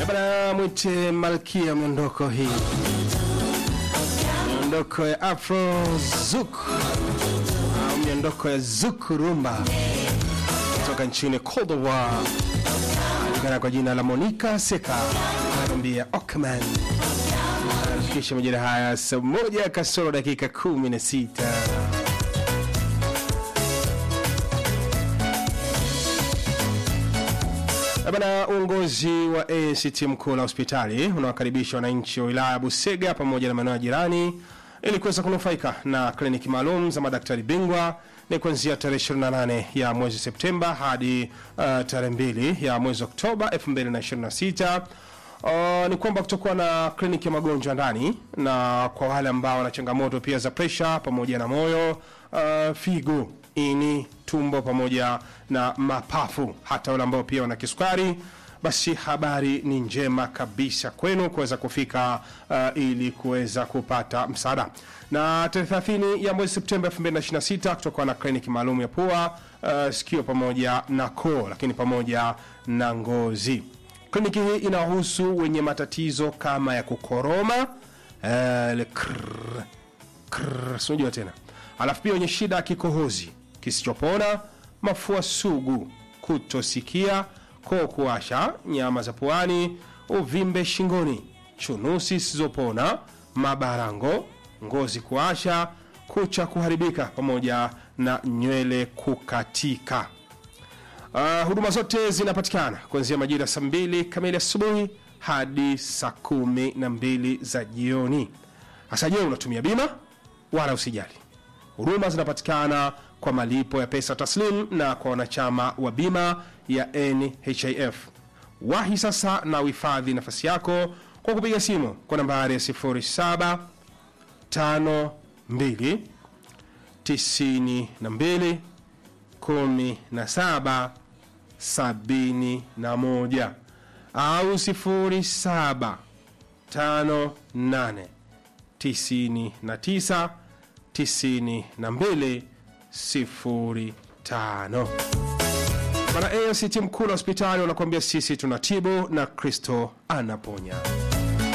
Bana mwite malkia miondoko hii, miondoko ya afro zuk au miondoko ya zuk rumba kutoka nchini Cote d'Ivoire, anajulikana kwa jina la Monica Seka, anakwambia Okman. Anafikisha majira haya saa moja kasoro dakika kumi na sita. Bana, uongozi wa ACT mkuu la hospitali unawakaribisha wananchi wa wilaya ya Busega pamoja na maeneo ya jirani ili kuweza kunufaika na kliniki maalum za madaktari bingwa ni kuanzia tarehe 28 ya mwezi Septemba hadi uh, tarehe 2 ya mwezi Oktoba 2026. Uh, ni kwamba kutakuwa na kliniki ya magonjwa ndani na kwa wale ambao wana changamoto pia za presha pamoja na moyo, uh, figo, ini, tumbo pamoja na mapafu, hata wale ambao pia wana kisukari basi habari ni njema kabisa kwenu kuweza kufika uh, ili kuweza kupata msaada. Na tarehe 30 ya mwezi Septemba 2026 kutakuwa na kliniki maalum ya pua, uh, sikio pamoja na koo, lakini pamoja na ngozi. Kliniki hii inahusu wenye matatizo kama ya kukoroma, uh, ile krrr, krrr, sinajua tena, alafu pia wenye shida ya kikohozi kisichopona, mafua sugu, kutosikia koo kuwasha, nyama za puani, uvimbe shingoni, chunusi zisizopona, mabarango, ngozi kuwasha, kucha kuharibika, pamoja na nywele kukatika. Uh, huduma zote zinapatikana kuanzia majira ya saa mbili kamili asubuhi hadi saa kumi na mbili za jioni. Hasa je, unatumia bima? Wala usijali, huduma zinapatikana kwa malipo ya pesa taslim na kwa wanachama wa bima ya NHIF. Wahi sasa na uhifadhi nafasi yako kwa kupiga simu kwa nambari ya 0752 92 17 71 au 07 58 99 92 05. Bana ACT mkuu wa hospitali wanakuambia sisi tunatibu na Kristo anaponya.